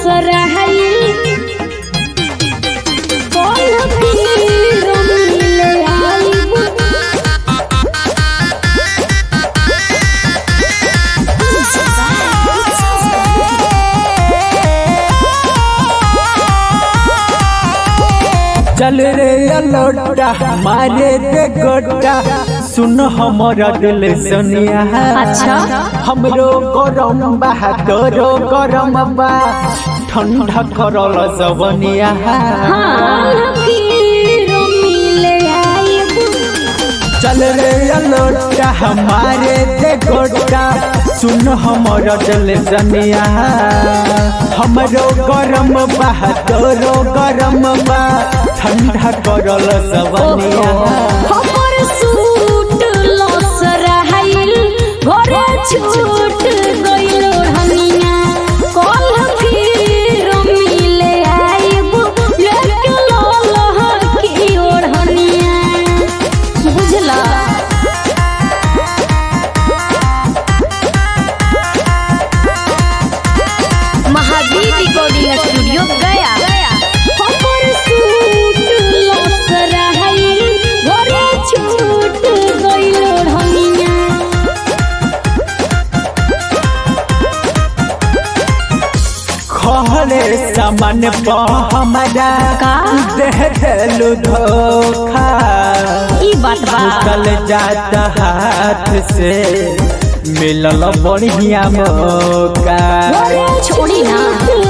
लसराई कौन फिर मिले आईब चल रे अलोटा मारे दे गोटा सुन हमारा दिल सुनिया अच्छा। हमरो गरम बा तोरो गरम बा ठंडा करल जवनिया कौन फिर मिले आईब चल रे अलोटा हमारे दे गोटा सुन हमारा दिल सुनिया हमरो गरम बा तोरो गरम बा ठंडा करल जवनिया हमर सूट लसराइल घरे छूट गइल हनिया कल फिर मिले आइब लेके ललह की ओढ़निया बुझला महावीर रिकॉर्डिंग स्टूडियो गया हमर सूट लसराइल घरे छूट गइल हनिया खहरे सामान प हमारा का? दे देलु धोखा ई बात बा निकल जाता हाथ से मिलल बढ़िया मौका छोड़ी ना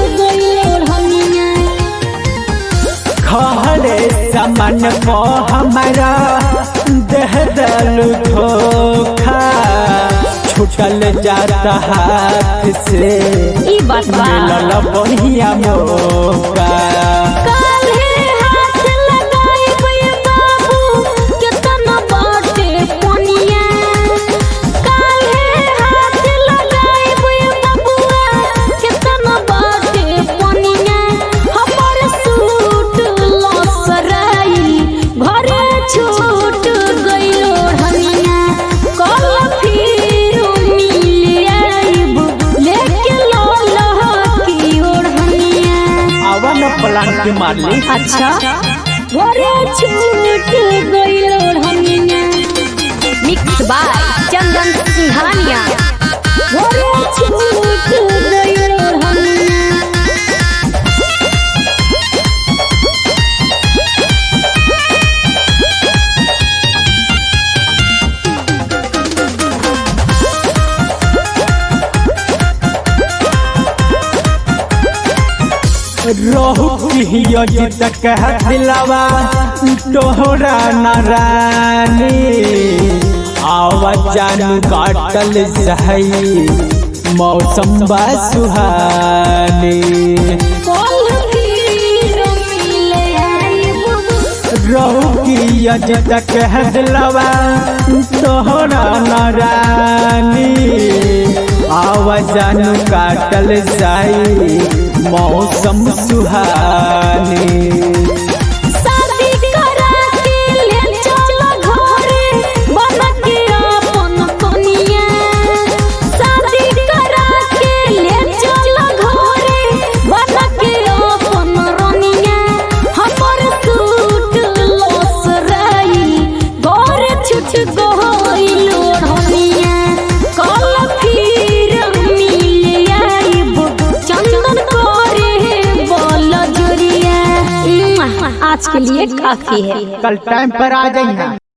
खहरे सामान प हमारा दे देलु धोखा छूटल जाता हाथ से ई बात बा मिलल बढ़िया मौका काल्हे हाथ लगाइब ये बाबू केतना बाटे पनिया काल्हे हाथ लगाइब ये बबुआ केतना बाटे पनिया हमर सूट लसराई घरे छूट गइल ओढ़निया कल फिर मिल आइब लेके ललह की ओढ़निया आवन प्लांट मारली अच्छा घरे छूट गइल ओढ़निया मिक्स बाय चंदन सिंघानिया घरे छूट गइल ओढ़निया रहु की जित कह दिलावा तोहरा नारानी आवाज जानू काटल सही मौसम बा सुहानी कल फिर मिले आइब रहु की जित कह दिलावा तोहरा नारानी आवाज जानू काटल सही मौसम सुहानी शादी करा के ले चल घरे बन के अपन कनिया शादी करा के ले चल घरे बन के अपन रनिया हमर सूट लसराई घरे छुट गइल ओढ़निया कल फिर मिल आइब चंदन करे बोल जोरिया आज के लिए काफी है कल टाइम पर आ जाइए